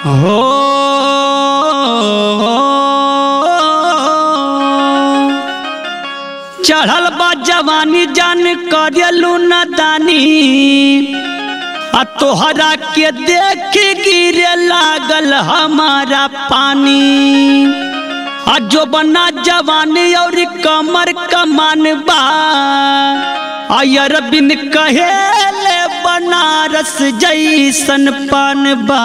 हो चढ़ल बा जवानी जान करेलू न दानी आ तोहरा के देख गिरे लागल हमारा पानी आ जो बना जवानी और कमर कमान बा आयर बिन कहेले बनारस जैसन पान बा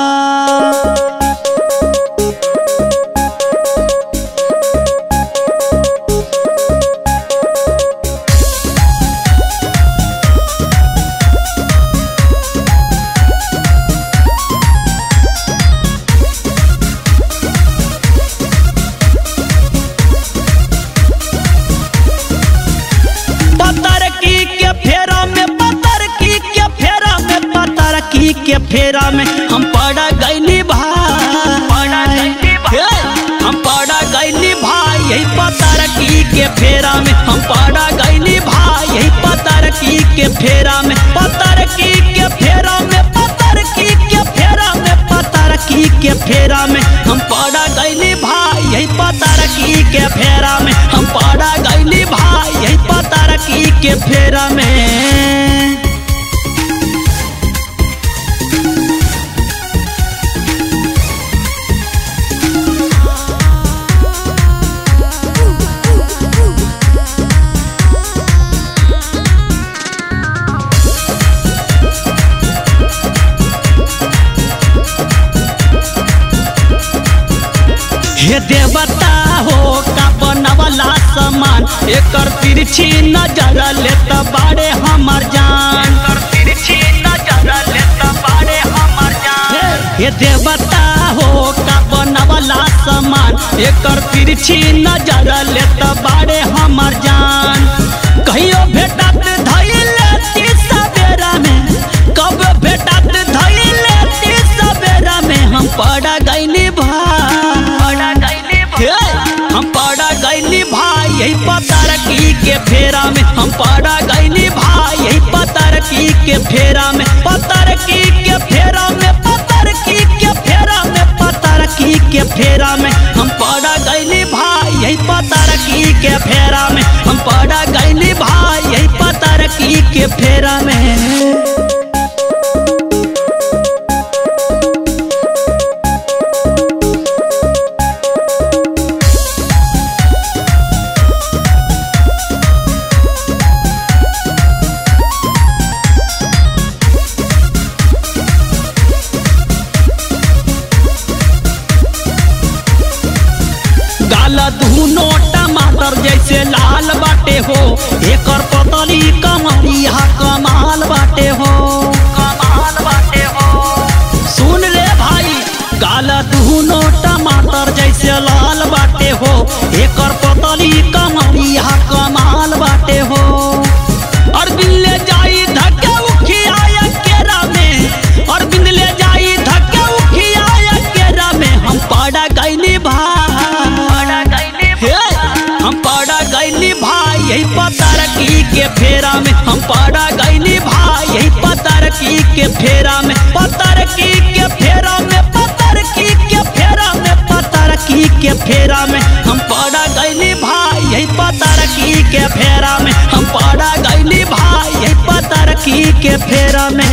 पतर की के फेरा में पतर की के फेरा में पतर की के फेरा में हम पड़ा गईली भाई हे, हम पड़ा गईली भाई यही पतर की के फेरा में हम पड़ा गईली भाई यही पतर की के फेरा में पतर की के फेरा में पतर की के फेरा में पतर की के फेरा में हम पड़ा गईली भाई यही पतर की के फेरा में हम पड़ा गईली भाई यही पतर की के फेरा में हे देवता हो का बनवला समान एकर तिरछी नजर ले त बाड़े हमर जान तिरछी नजर ले त बाड़े हमर जान हे देवता हो का बनवला समान एकर तिरछी नजर ले त बाड़े हमर जान कहियो भेटत धइले ती सवेरा में कब भेटत धइले ती सवेरा में हम पड़ा गइली भाई हे, हम पड़ा गईली भाई यही पतर की के फेरा में हम पड़ा गईली भाई यही पतर की के फेरा में पतर की के फेरा में पतर की के फेरा में पतर की के फेरा में हम पड़ा गईली भाई यही पतर की के फेरा में हम पड़ा गईली भाई यही पतर की के फेरा में गाल धुनो टमाटर जैसे लाल बाटे हो एकर पतली कमरिया कमाल बाटे हो कमाल बाटे हो सुन रे भाई गाल धुनो टमाटर जैसे लाल बाटे हो एकर पतली कमरिया कमाल बाटे हो और बिल्ले जाई धक्के उखिया केरा में और बिंदले जाई धक्के उखिया केरा में हम पड़ा गईली भाई हे, हम पड़ा गईली भाई यही पतर की के फेरा में हम पड़ा गईली भाई यही पतर की के फेरा में पतर की के फेरा में पतर की के फेरा में पतर की के फेरा में हम पड़ा गईली भाई यही पतर की के फेरा में हम पड़ा गईली भाई यही पतर की के फेरा में